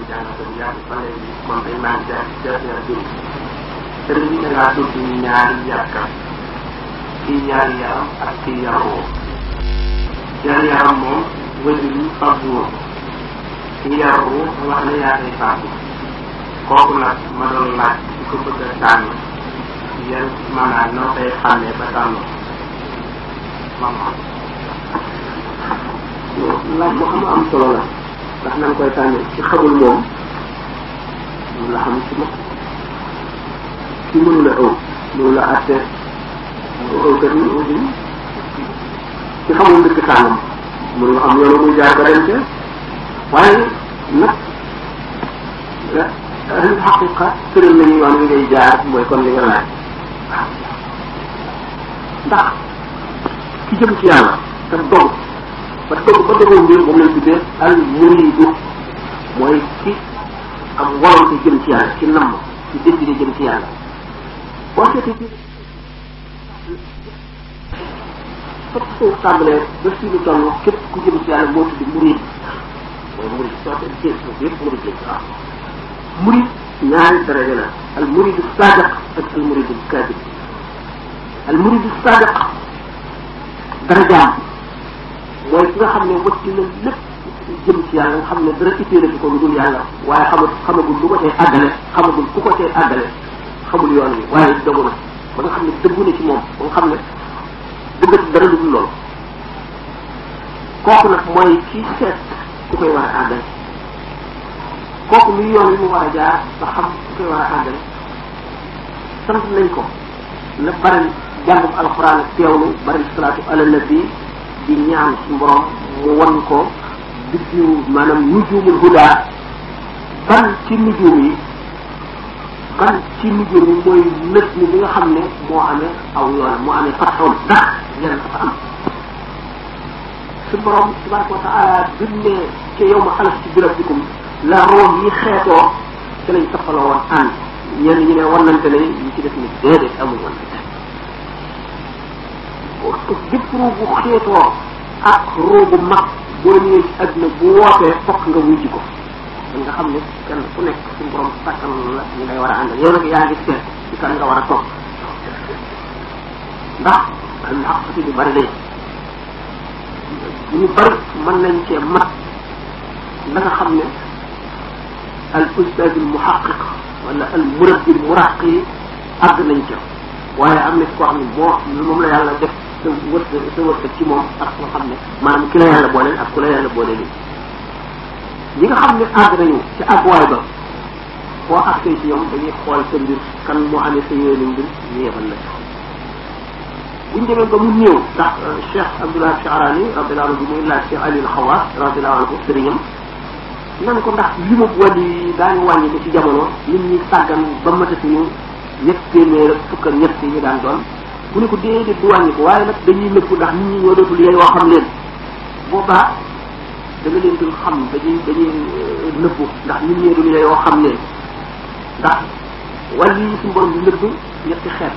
jàng ko yàgg ba léegi moom dañ naan jaar jaar jaar jëm sëriñ bi da ngaa tudd ñaari yàkka kii ñaari yaram ak kii yaroo ñaari yaram moom wëjul yi fàggu woon kii yaroo wax ne yaa koy fàggu kooku nag ma doon laaj di ko bëgg a tànn yan maanaam noo koy xàmmee ba tànn maanaam laaj boo xam ne am solo la ndax nan koy tànnee ci xamul moom mun la xam ci ma ci mënu la ëw mënu la àtte ëw kat ni ëw bi ci xamul dëkk tàngam mënu la xam yoonu muy jaar ba dem ca waaye nag ahli xaqiqa tëral nañu yoon wi ngay jaar mooy kon li nga laaj ndax ki jëm ci yàlla te dog ba dog ba dogoo mbir moom lañ tuddee al muridu mooy ki am volonté jëm ci yàlla ci namm ci décidé jëm ci yàlla boo seetee ci fop soo tàmbalee ba fii ñu toll képp ku jëm ci yàlla moo tudd murid mooy murid soo seet jéeg foofu yëpp murid jéeg waaw murid ñaari daraja la al muridu sadiq ak al muridu kadib al muridu sadiq darajaam mooy ki nga xam ne wëtti na lépp jëm ci yàlla nga xam ne dara itteele ci ko lu dul yàlla waaye xamul xamagul lu ko tee àggale xamagul ku ko tee àggale xamul yoon wi waaye dogu na ba nga xam ne dëggu na ci moom ba nga xam ne dëggati dara lu dul loolu kooku nag mooy kii seet ku koy war a àggale kooku luy yoon wi mu war a jaar ba xam ku koy war a àggale sant nañ ko na bari jàngum alxuraan ak teewlu bari salaatu ala nabi di ñaan ci borom mu wan ko biddiw maanaam nujumul huda ban ci nujum yi ban ci nujum yi mooy nët ni bi nga xam ne moo amee aw yoon moo amee fatxoon ndax yan dafa am su borom tabaraka wa taala bindee ca yow ma xalas ci birab bikum la room yi xeetoo ci lañ toppaloo woon ànd ñenn ñi ne wannante ne ñi ci def ni déedéet amul wannante bépp ruu bu xeetoo ak ruu bu mag boo ñëwee ci àdduna bu wootee fokk nga wuy ji ko kon nga xam ne kenn ku nekk suñu borom sàkkal la ñu lay war a àndal yow nag yaa ngi seet ci kan nga war a topp ndax am na ak bi bari lañ ñu bari mën nañ cee mat la nga xam ne al ustad al muhaqiq wala al murabbi al muraqi àgg nañ ca waaye am na ci koo xam ne moo moom la yàlla def sa wërsëg sa wërsëg ci moom ak nga xam ne maanaam ki la yàlla booleel ak ku la yàlla booleel ñi nga xam ne àgg nañu ci àgguwaay ba boo àggee ci ñoom dañuy xool sa mbir kan moo amee sa yéene mbir ñu yebal la buñ demee ba mu néew ndax Cheikh Abdullah Chaarani radiallahu anhu bi muy laaj Cheikh Ali Xawaas radiallahu anhu sëriñam nan ko ndax li ma wàllu yi daañu wàññi ko ci jamono nit ñi sàggan ba matatuñu ñett téeméer ak fukk ak ñett yi ñu daan doon bu ne ko déedéet du wàññi ko waaye nag dañuy nëbbu ndax nit ñi ñoo dootul yey yoo xam leen boobaa da nga leen dul xam dañuy dañuy nëbbu ndax nit ñi dul yey yoo xam leen ndax wàllu yi suñu borom di nëbb ñetti xeet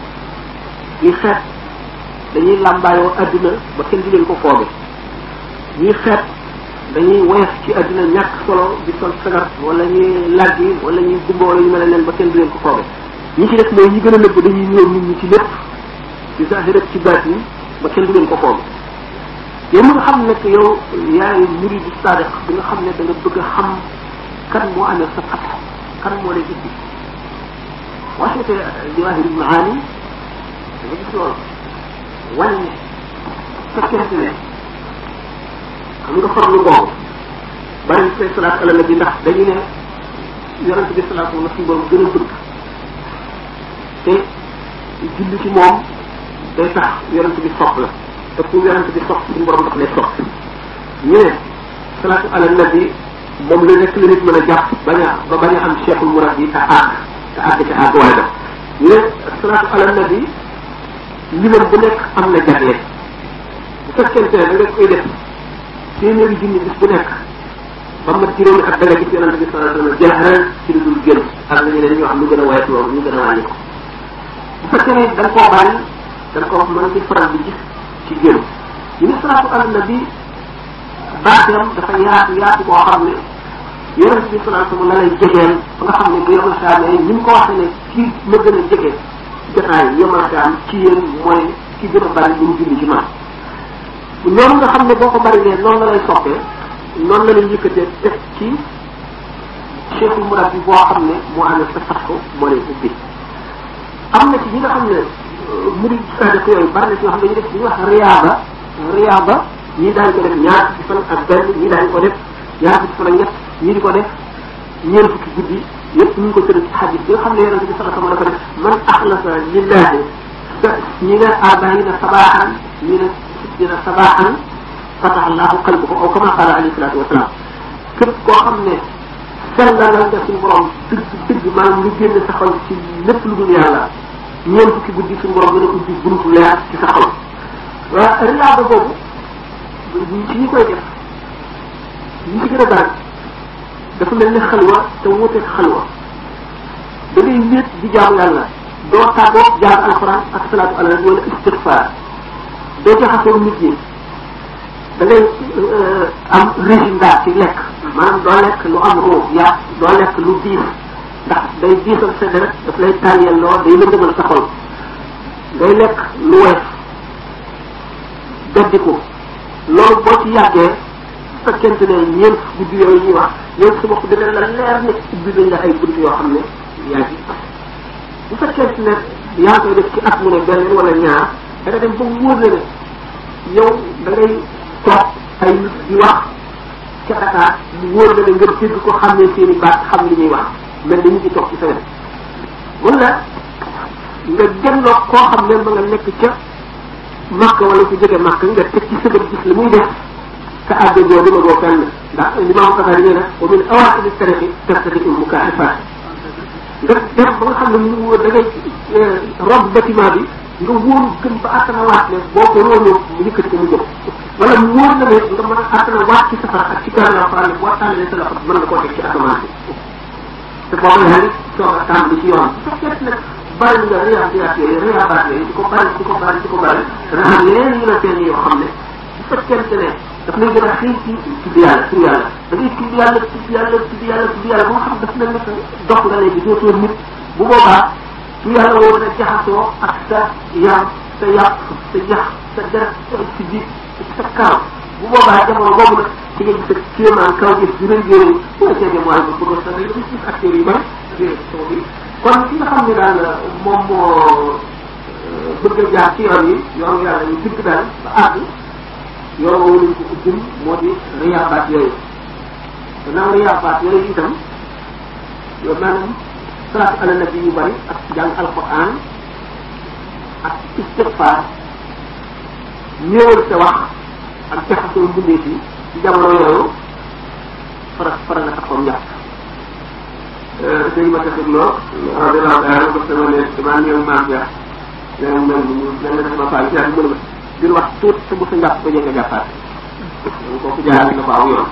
ñi xeet dañuy làmbaayoo adduna ba kenn di leen ko fooge ñi xeet dañuy woyof ci adduna ñàkk solo di sol sagar wala ñuy laggi wala ñuy gumba wala ñu mel leen ba kenn di leen ko fooge ñi ci def mooy ñi gën a nëbb dañuy ñëw nit ñi ci lépp ci zahir ak ci baat yi ba kenn du leen ko fooge yow mi nga xam nekk yow yaay muridu sadiq bi nga xam ne da nga bëgg a xam kan moo amee sa fat kan moo lay ubbi boo seetee jawahir maani da nga gis loolu wane ne fekkente ne xam nga farlu boobu bari say salaat ala nabi ndax dañu ne yonente bi salaatu la suñu borom gën a bëgg te julli ci moom day tax yonente bi sopp la te ku yonente bi sopp suñu borom daf lay sopp ñu ne salaatu ala nabi moom la nekk la nit mën a jàpp bañ a ba bañ a am cheikhul murad yi te àgg te àgg ca àgg waay ba ñu ne salaatu ala nabi limam bu nekk am na jagle bu fekkente ne da nga koy def téeméeri junni bis bu nekk ba mat juróomi at da nga gis yonente bi sallallahu alayhi wasallam jël ci lu dul génn ak na ñeneen ñoo xam lu gën a wayat loolu ñu gën a wàññi ko bu fekkee ne da nga koo bàyyi da nga ko wax mën di faral di gis ci génn ñu ne salaatu ala nabi baateem dafa yaatu yaatu koo xam ne yonent bi sallallahu alayhi wasallam la lay jegeel ba nga xam ne bu yomal saame ni mu ko waxee ne kii ma gën a jege jotaay yomal saam ci yéen mooy ki gën a bari lu mu julli ci man noonu nga xam ne boo ko bari lee noonu la lay soppee noonu la lay yëkkatee teg ci cheikhul murab bi boo xam ne moo amee sa fas ko moo lay ubbi am na ci ñi nga xam ne murid sadak yooyu bari na ci ñoo xam ne ñu def li ñuy wax riyaaba riyaaba ñii daañu ko def ñaar fukki fan ak benn ñii daañu ko def ñaar fukki fan ak ñett ñii di ko def ñeent fukki guddi yëpp ñu ngi ko tëral ci xadis bi nga xam ne yonente bi sallallahu alayhi wa sallam dafa def man axlasa lillahi ñi ne arbaina sabaxan ñi ne sittina sabaxan fataha allahu qalbahu aw kama qala alayhi salatu wasalaam képp koo xam ne sellalal nga suñu borom dëgg dëgg maanaam lu génn sa xol ci lépp lu dul yàlla ñeent fukki guddi suñu borom dana ubbi buntu leer ci sa xol waa riyaaba boobu ci ñi koy def ñi ci gën a bari dafa mel ne xalwa te wuuteeg xalwa da ngay wéet di jaamu yàlla doo tàggoo jàng alxuraan ak salaatu ala nabi wala istigfaar doo jaxasoo nit ñi da ngay am régime daal ci lekk maanaam doo lekk lu am roo yaa doo lekk lu diis ndax day diisal sa deret daf lay tànniyal loo day lëndëmal sa xol ngay lekk lu woyof beddiku loolu boo ci yàggee bu fekkente ne ñeent guddi yooyu ñuy wax yow sa bopp dina la leer ne ubbi nañ la ay bunt yoo xam ne yaa ci bu fekkente ne yaa ngi koy def ci at mu ne benn wala ñaar da nga dem ba wóor la ne yow da ngay toog ay nit di wax ca Dakar mu wóor la ne nga dégg ko xam ne seen i baat xam li ñuy wax mel ni ñu ngi toog ci sa wet wala nga delloo koo xam ne ba nga nekk ca màkk wala ku jóge màkk nga teg ci sëgër gis li muy def te àgg boo dima boo fenn ndax limaam Kasari nee na wa min awaaqidi tariqi tastati il mukaaxifaat nga dem ba nga xam ne mu wóor da ngay rob bâtiment bi nga wóoru gën ba attana waat ne boo ko róonoo mu yëkkati ko mu jóg wala mu wóor na ne nga mën a attana waat ci safara ak ci karam alquran ne boo tànnalee sa loxo mën nga koo teg ci asamaan bi te boo yaa ngi soog a tàmbali ci yoon bu fekkee nag bari nga réyaat yooyu réyaabaat yooyu di ko bari di ko bari di ko bari dana xam yeneen yu la seen yoo xam ne bu fekkente ne daf lay gën a xëy ci tudd yàlla tudd yàlla da ngay tudd yàlla tudd yàlla tudd yàlla tudd yàlla ba nga xam daf mel ne dox nga léegi dootoo nit bu boobaa tudd yàlla woo dana jaxasoo ak sa yaram sa yàpp sa yax sa deret si biir sa kaw bu boobaa jamono boobu nag ci nga gis ak kéemaan kaw gis di rëy yooyu bu la seetee mooy ba bëgg sa rëy gis gis acteurs yu bari dégg soo bi kon ki nga xam ne daal moom moo bëgg a jaar ci yoon yi yoon yàlla yu dëgg daal ba àgg yoon woowu lañ ko ubbil moo di riyaabaat yooyu gannaaw riyaabaat yooyu itam yow maanaam salaatu ala nabi yu bari ak jàng alquran ak istigfaar néewal sa wax ak jaxasoo mbindee fi ci jamono yooyu fara fara nga taxaw njàpp sëñ ma taxit loo radiallahu taala ba sama ne damaa néew maam ja nee mel ni mu mel na sama faal ci yàlla mën di wax tuut te bu sa njàpp ba nga jàppaat donc kooku jaar na ko aw yoon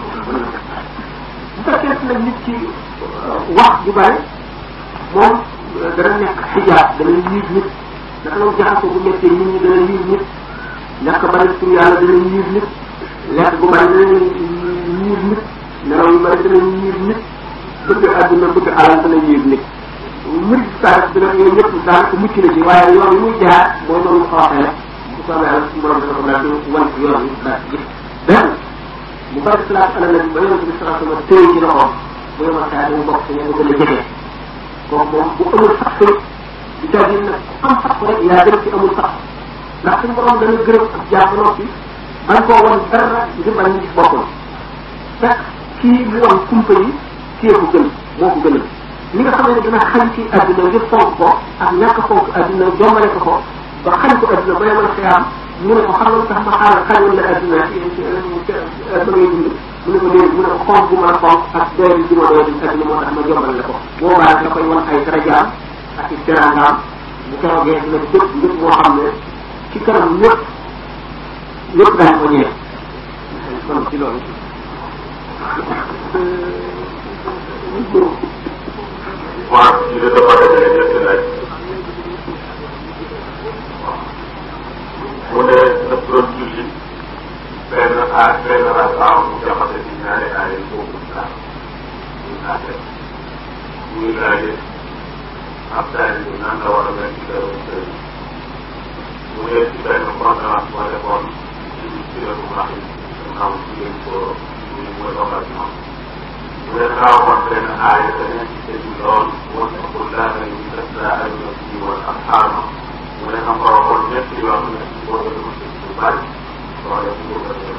bu fekkee nag nit ci wax ju bare moom dana nekk xijaab dana yiir nit naka la jaxasoo bu méttee nit ñi dana yiir nit lekk bari tur yàlla dana yiir nit lekk bu bari dana yiir nit nelaw yu bari dana yiir nit bëgg àdduna bëgg alal dana yiir nit murid saa dina yooyu ñëpp daanaka mucc na ci waaye yoon yi muy jaar boo noonu ko waxee rek bu soobee yàlla suñu borom dana ko daal di wan ci yoon yi daal di gis benn mu bari salaat ala nabi ba yonente bi salaa sama téye ci loxoom bu yomal saa dama bokk ci ña ko gën a jege kooku moom bu amul sax tamit di tàggi nag ku am sax rek yaa gën ci amul sax ndax suñu borom dana gërëm ak jaar ba noppi bañ koo wan dara ngir bañ gis boppam fekk kii mu wan kumpa yi kii ko gën moo ko gënal li nga xam ne dina xañ ci àdduna ngir fonk ko ak ñàkk fonk àdduna jombale ko ko ba xañ ko àdduna ba yemal xiyaam mu ne ko xam nga tax ma xaaral xañoon la àdduna ci ci ba ngay dund mu ne ko léegi mu ne ko fonk bu ma la fonk ak doyadi bi ma doyadi àdduna moo tax ma jombale la ko boobaa da koy wan ay darajaam ak i teraangaam bu keroogee dina jëpp njëpp moo xam ne ci kanam ñëpp ñëpp daañu ko ñeex kon ci loolu waaw ñu ne dafa dajale ñetti laaj mu ne daf doon julli benn aay benn rakaaw mu jaxase ci ñaari aay boobu islam àtte muy laaje ab daal bi nan la war a mel ci dara sëriñ mu nekk ci benn conférence boo defoon ci siratu Maxi xam ci ngeen ko ñu mooy occasion mu ne daa waxoon benn aaya te nekk ci sëñ bi lool wattaqu llaaha allazii tasaaluuna bihi wal arhaam mu ne xam nga waxoon ñett yoon ne boo ko dugg ci lu bari loole bu ko defee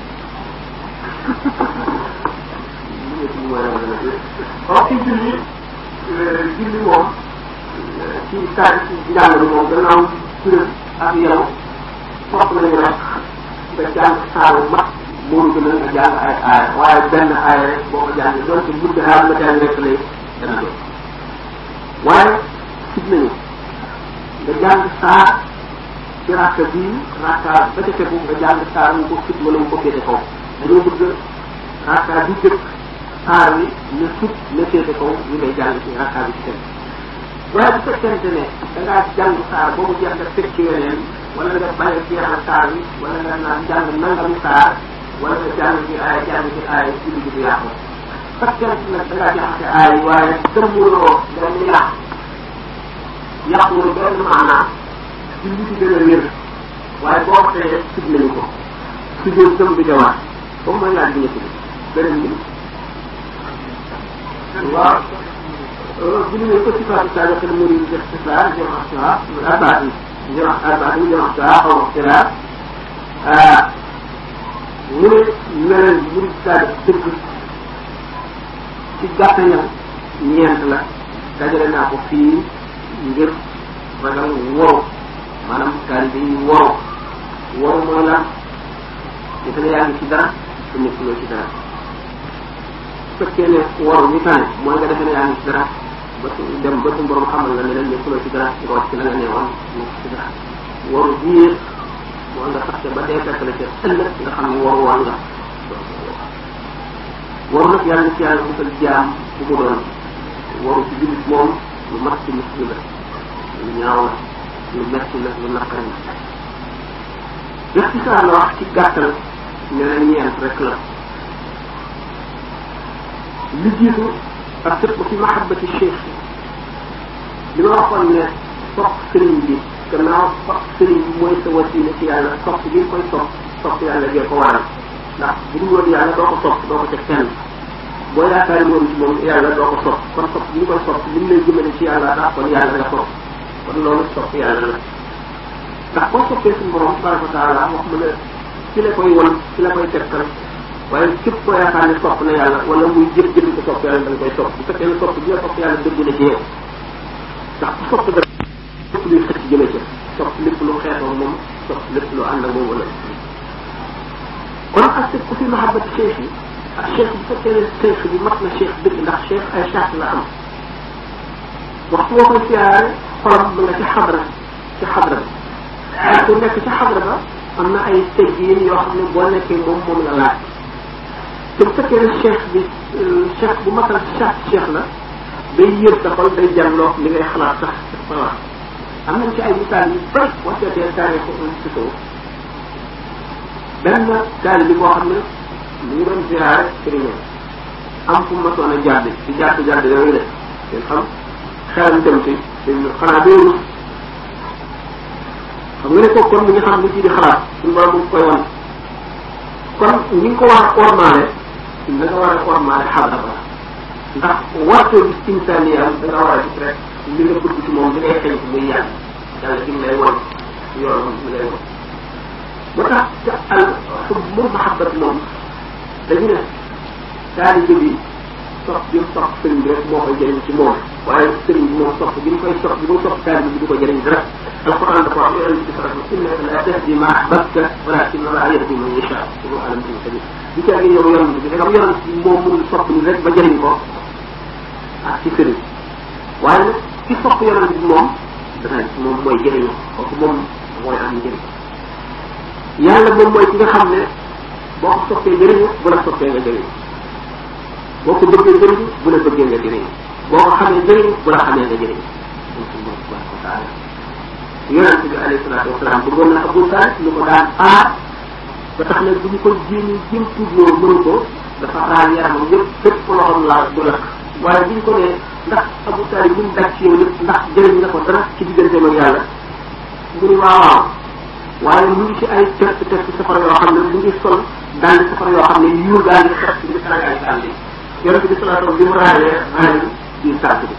waaw ci julli julli moom ci saa ci njàng bi moom gannaaw kuréel ak yow sopp nañu rek nga jàng saaru mat moo gën a nga jàng ay aaya waaye benn aaya rek boo ko jàngee doon ci gudd xaar nga jàng rek lay dana doon waaye sit nañu nga jàng saar ci rakka bii rakka ba ca tegu nga jàng saar mu ko fit wala mu ko féete kaw dañoo bëgg rakka bi jëkk saar wi na sut na féete kaw ñu lay jàng ci rakka bi ci tegu waaye bu fekkente ne da ngaa jàng saar boobu jeex nga teg ci weneen wala nga bañ a jeexal saar wi wala nga naan jàng nangami saar wala nga jàng ci aaya jàng ci aaya ci liggéey bi yàqu fekkente nag da ngaa jaxase aaya waaye dëmmuloo benn yàq yàqulu benn maanaam ci li ci gën a wér waaye boo ko teyee sib nañu ko su jël dëm bi jawaat boobu mooy laaj bi ñëpp bi beneen bi waaw bu ñu nee ko ci faatu saa joxe mu di def ci saa jëm ak saa arbaat yi jëm ak arbaat yi jëm ak saa xaw ma xilaat mu ne meneen mu di saa def dëgg ci gàttañam ñeent la dajale naa ko fii ngir ragal woro maanaam taalibe yi woro woro mooy lan defe ne yaa ngi ci dara te nekkuloo ci dara su fekkee ne woro ñu tane mooy nga defe ne yaa ngi ci dara ba su dem ba su borom xamal la ne leen nekkuloo ci dara nga wax ci la nga neewoon nekk ci dara waru biir moo nga sax ba dee fekk la ca ëllëg nga xam ne waru woon nga waru nag yàlla na ci yàlla musal jaam bu mu doon waru ci jullit moom lu mat ci muslim la lu ñaaw la lu metti la lu naqari la ixtisaar la wax ci gàttal ne la ñeent rek la li jiitu ak sëpp fi mahabbati cheikh li ma waxoon ne sopp sëriñ bi gannaaw sopp sëriñ bi mooy sa wasila ci yàlla sopp bi nga koy sopp sopp yàlla gee ko waral ndax bu dul woon yàlla doo ko sopp doo ko teg fenn boo yaakaari moom ci moom yàlla doo ko sopp kon sopp bi nga koy sopp li mu lay jëmale ci yàlla ndax kon yàlla nga sopp kon loolu sopp yàlla la ndax boo soppee suñu borom tabaraka wa taala wax mu ne ci la koy won ci la koy tegtal waaye képp koo yaakaar ne sopp na yàlla wala muy jëf jëf ko sopp yàlla da nga koy sopp bu fekkee ne sopp bi nga sopp yàlla dëgg na ci yow ndax ku sopp dara lépp luy xëcc jëme ca sopp lépp lu xeetoo moom sopp lépp lu ànd ak moom wala kon ak sëpp ku fi mahabbati cheikh yi ak cheikh bu fekkee ne cheikh bi mat na cheikh dëgg ndax cheikh ay charte la am waxtu boo koy siyaare xolam mu nga ci xadra ci xadra bi waaye ku nekk ci xadra ba am na ay teggiin yoo xam ne boo nekkee moom moom la laaj te bu fekkee ne cheikh bi cheikh bu matal charte cheikh la day yër sa xol day jàlloo li ngay xalaat sax sa wax am nañ ci ay misaal yu bëri boo seetee taarix ci kaw benn taali bi boo xam ne mu ngi doon ziyaare sëriñam am fu mu masoon a jàdd ci jàdd jàdd yooyu de ngeen xam xelam dem ci xanaa dooru xam nga ne kooku kon mu ngi xam li ci di xalaat suñu borom mu ngi koy wan kon ñi ngi ko war a ormaale da nga war a ormaale xadra ba ndax wartoo gis insaaniyam da nga war a gis rek li nga bëgg ci moom li ngay xëy muy yàlla yàlla gi mu lay won yoon mi lay won ba tax ca al xub mu mahabbat moom dañu ne taalibe bi sopp bi mu sopp sëriñ bi rek moo koy jëriñ ci moom waaye sëriñ bi moom sopp bi mu koy sopp bi mu sopp taalibe bi du ko jëriñ dara alquran dafa wax yonent bi sallallahu alayhi wa sallam innaka la tahdi ma ahbabta walakin Allah yahdi man yasha wa alam bi sabil di ca yow yonent bi dagam yonent bi moom mënul sopp ni rek ba jëriñ ko ak ci sëriñ waaye nag ki sopp yonent bi moom dana moom mooy jëriñu kooku moom mooy am njëriñ yàlla moom mooy ki nga xam ne boo ko soppee jëriñu bu la soppee nga jëriñu boo ko bëggee jëriñu bu la bëggee nga jëriñu boo ko xamee jëriñu bu la xamee nga jëriñu moom suñu borom tabaraka wa taala yonente bi alayhi salaatu wasalaam bëggoon na Abu Talib lu ko daan aar ba tax nag bu ñu ko jéem jéem tuubloo mënu ko dafa raal yaramam yëpp fépp loxoom laal du lakk waaye bi ñu ko nee ndax Abu Talib mu daj ci yow lépp ndax jëriñ nga ko dara ci digganteem ak yàlla mu ni waaw waaw waaye mu ngi ci ay test test safara yoo xam ne mu ngi sol daal di safara yoo xam ne yuur daal di xeex ci biir ay sànni yonente bi salaa sallam bi mu raayee raay di sànq bi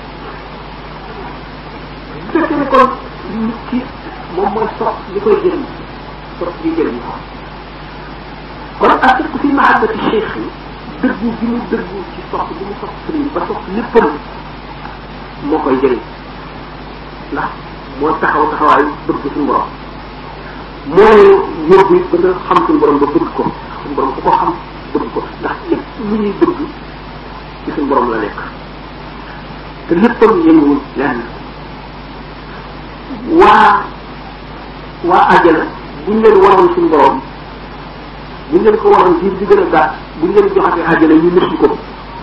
bu fekkee ne kon nit ki moom mooy sox li koy jëriñ sox bi jëriñ ko kon asirku fi mahabbati cheikh yi dëggu bi mu dëggu ci sox bi mu sox sëriñ ba sox léppam moo koy jëriñ ndax moo taxaw taxawaayu bëgg suñu borom moo yóbbu it ba nga xam suñu borom ba bëgg ko suñu borom ku ko xam bëgg ko ndax lépp lu ñuy bëgg ci suñu borom la nekk te léppam yënguwul lenn waa waa àjjana buñ leen waroon suñu borom buñ leen ko waroon diir bi gën a gàtt buñ leen joxatee àjjana ñu nëssu ko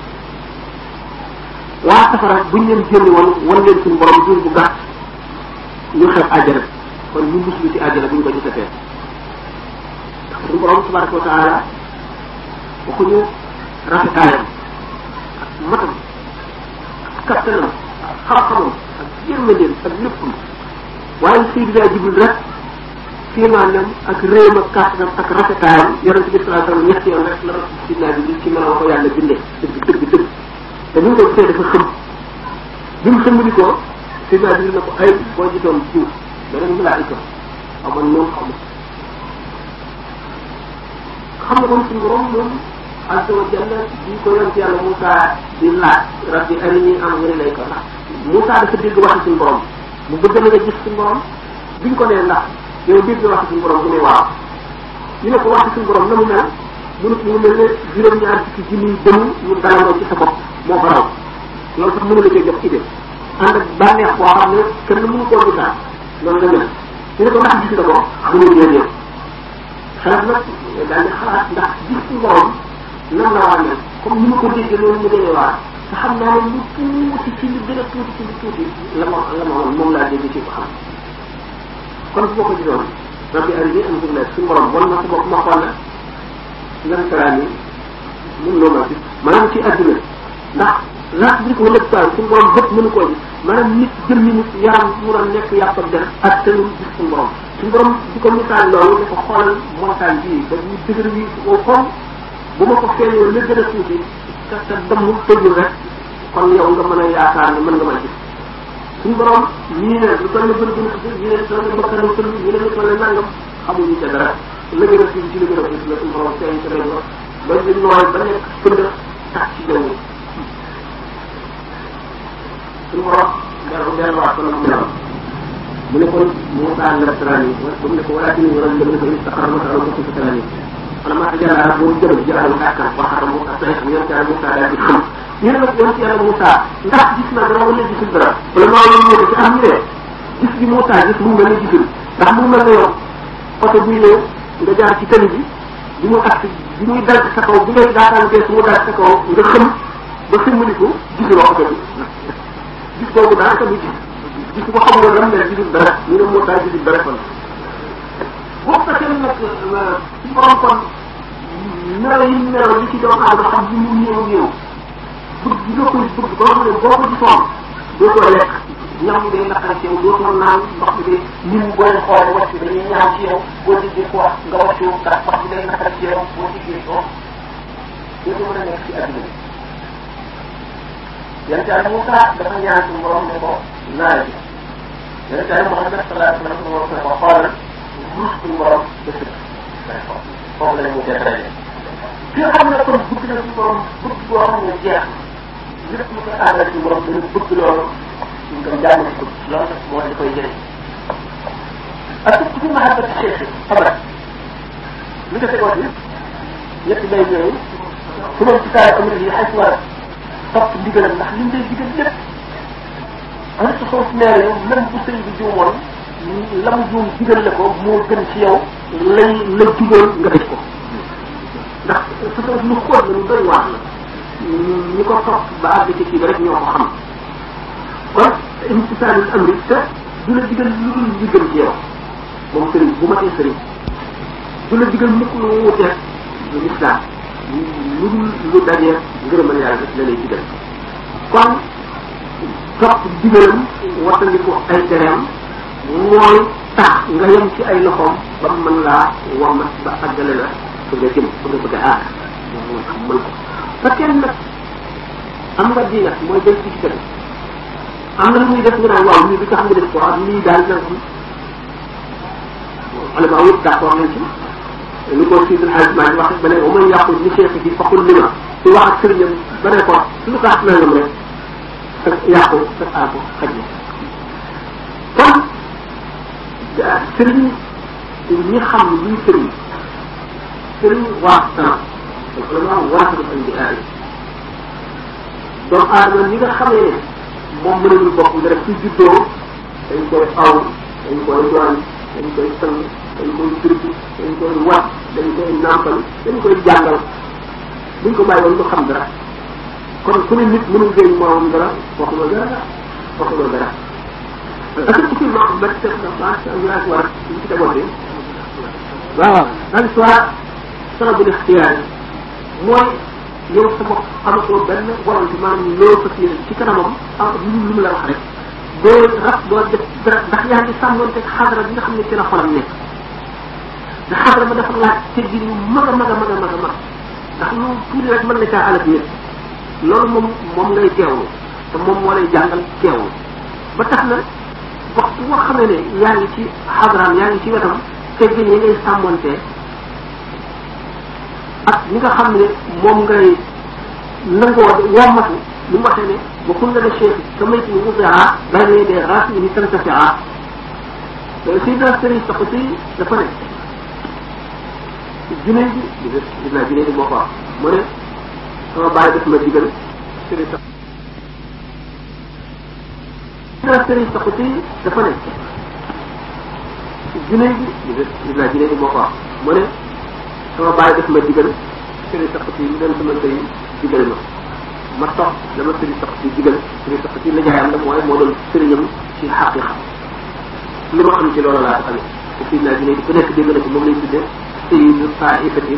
waa safara buñ leen génn woon wan leen suñu borom diir bu gàtt ñu xeeb àjjana kon ñu muslu ci àjjana buñ ko gisatee ndax suñu borom tabaraka wa taala waxuñu rafetaayam ak matam ak kattanam ak xam-xamam ak yërmandeem ak léppam waaye Seydina Jibril rek fiimaanam ak réewam ak kàttanam ak rafetaayam yonente bi salaa sallam ñetti yoon rek la rasul Seydina Jibril ci meloo ko yàlla bindee dëgg dëgg dëgg te bi mu ko gisee dafa xëm bi mu xëm di ko Seydina Jibril na ko ay boo gisoon jiw beneen malaayika xaw man noonu xaw ma xam nga kon suñu borom moom azza wa jalla bi ko yonent yàlla Moussa di laaj rabbi arini anzur ilayka ndax Moussa dafa dégg waxi suñu borom mu bëgg na nga gis suñu borom biñ ko nee ndax yow dégg waxi suñu borom mu ne waaw ñu ne ko waxi suñu borom na mu mel mu ne mu mel ne juróom-ñaar fukki junniy dëmm ñu dalandoo ci sa bopp moo ko raw loolu sax mënu la cee jox idée ànd ak bànneex boo xam ne kenn mënu koo gisaat loolu la mel ñu ne ko ndax gis nga ko mu ne déedéet xalaat nag daal di xalaat ndax gis suñu borom nan la war a mel comme ni ma ko déggee loolu mu demee waar te xam naa ne lu tuuti ci lu gën a tuuti ci lu tuuti la ma la ma woon moom laa dégg ci ko xam kon bu ma ko gisoon rabbi arini anzur ilayka suñu borom wan na sa bopp ma xool la lan taraan yi mun loo ma gis maanaam ci àdduna ndax laaj bi ko lépp taal suñu borom bët mënu koo gis maanaam nit jëm ni nit yaram mu doon nekk yàpp ak der ak tënul gis suñu borom suñu borom di ko misaal loolu ne ko xoolal montagne bii ba ñu dëgër wi au fond bu ma ko feeñoo la gën a tuuti te te dammul tëjul rek kon yow nga mën a yaakaar ne mën nga ma gis suñu borom ñii ne lu toll ne gën a gën a tuuti ñii ne lu toll ne bakkanu tëll ñii ne lu toll ne nangam xamuñu ca dara la gën a tuuti ci la gën a tuuti la suñu borom feeñ ca lay ba ba di nooy ba nekk pënd tax ci jaww suñu borom dellu delluwaat ko na mu meloon mu ne kon Moussa la taraan yi ba mu ne ko walakin waral la mu ne ko istaqar masala ko ci taraan yi wala maa jàllale boobu jëm jëlaat kàttan waxaram mu ak pexe yonent yàlla Moussa daal di xam ñu ne nag yonent yàlla Moussa ndax gis na dara wala gisul dara wala maa ngi ñëw ci am ñu ne gis gi Moussa gis mu mel ne gisul ndax mu mel ne yow oto buy ñëw nga jaar ci tali bi bi mu agsi bi muy dal sa kaw bi ngay daataan gees mu dal sa kaw nga xam ba xëmmaliku gisuloo oto bi gis boobu daanaka du gis gis ko xam nga lam ne gisul dara ñu ne Moussa gisul dara kon boo fekkee nag ci borom kon melo yi melo li ci doomu aadama xam bi mu néew néew bëgg gi nga koy bëgg ba xam ne boo ko gisoon dootoo lekk ñam day naqari ci yow dootoo naan ndox bi day nit ñi boo leen xoolee wàcc dañuy ñaaw ci yow boo déggee ko wax nga wàccu ndax ndox bi day naqari ci yow boo déggee ko dootoo mën a nekk ci àdduna bi yan caay Moussa dafa ñaan suñu borom ne ko naare bi yan caay Mouhamed sallallahu alayhi wa sallam suñu borom ne ko xoolal ruus suñu borom ba sëkk foofu la ñu def rek ki nga xam ne kon bëgg na suñu borom bëgg boo xam ne jeex lépp lu koy àndal suñu borom dana bëgg loolu suñu ko jàng ci bëgg loolu nag moo di koy jëriñ ak ci fi mahabbat cheikh xabarat lu defee ko ci ñetti lay yooyu su ma ci saa amul yi xay war a topp ndigalam ndax li mu lay digal lépp am sa soof nee yow même bu sëy bi juumoon lam juum digal la ko moo gën ci yow lay la digal nga def ko ndax sa soof lu xóot la lu doy waar la ñi ko topp ba àgg ci kii ba rek ñoo ko xam kon imtisaalul amri te du la digal lu dul li gën ci yow moom sëriñ bu matee sëriñ du la digal mukk lu wuteeg lu lislaam lu dul lu dajee ngërëmal yàlla la lay digal kon topp digalam wattandiku ay tereem mooy tax nga yem ci ay loxoom ba mu mën laa womat ba àggale la fa nga jëm fa nga bëgg a aar moom mooy xam mën ko fekkee nag am nga diinat mooy jël ci kër am na lu muy def nga naan waaw lii bi nga xam nga def ko ak lii daal na alama yëpp d'accord nañ ci li ko Sidil Hadj Malick wax ba ne wa man yàqul li cheikh bi faqul li ma ci wax ak sëriñam ba ne ko lu tax nangam rek ak yàqu sa aako xaj na kon sëriñ ñi xam luy sëriñ sëriñ waa sana ulama warasatul anbiyaa doomu aadama ñi nga xamee ne moom mënul bopp nga def ci juddoo dañ koy aw dañ koy doon dañ koy sang dañ koy turki dañ koy wat dañ koy nàmpal dañ koy jàngal buñ ko bàyyi woon du xam dara kon ku ne nit mënul jëriñ moomam dara waxuloo dara waxuloo dara parce que ci ma ba te ma sa war ci ci tabote waaw al soit sana bu ixtiyaar mooy yow sa bopp amatoo benn volonté maanaam loo fas yéene ci kanamam ah lu lu mu la wax rek doo raf doo def dara ndax yaa ngi sàmmoonte xadara bi nga xam ne ci la xolam nekk te xadara ba dafa laaj teggi yu mag a mag a mag a mag a mag ndax lu tuuti rek mën na caa alal nit loolu moom moom ngay teewlu te moom moo lay jàngal teewlu ba tax na waxtu boo xamee ne yaa ngi ci xadaraam yaa ngi ci wetam teggin yi ngay sàmmoonte ak ñi nga xam ne moom ngay nangoo wommatu li mu waxee ne wa kun lana cheikh ka mayt ni wudia bayna yaday raasihi tantafia Seydina Sëriñ Saxuti dafa ne junne bi gis naa junne bi moo ko wax mu ne sama bàyyi daf ma digal Sëriñ Sax Seydina Sëriñ Saxuti dafa ne junne bi gis naa junne bi moo ko wax mu ne sama bàyyi daf ma digal sëriñ sax ci ñu dem sama sëriñ digal ma ma topp dama sëriñ sax ci digal sëriñ sax ci liggéeyam la mooy moo doon sëriñam ci xaqiqa li ma am ci loolu laa ko amee te fii naa dina ku nekk dégg na ko moom lañ tuddee sayyidu taifatin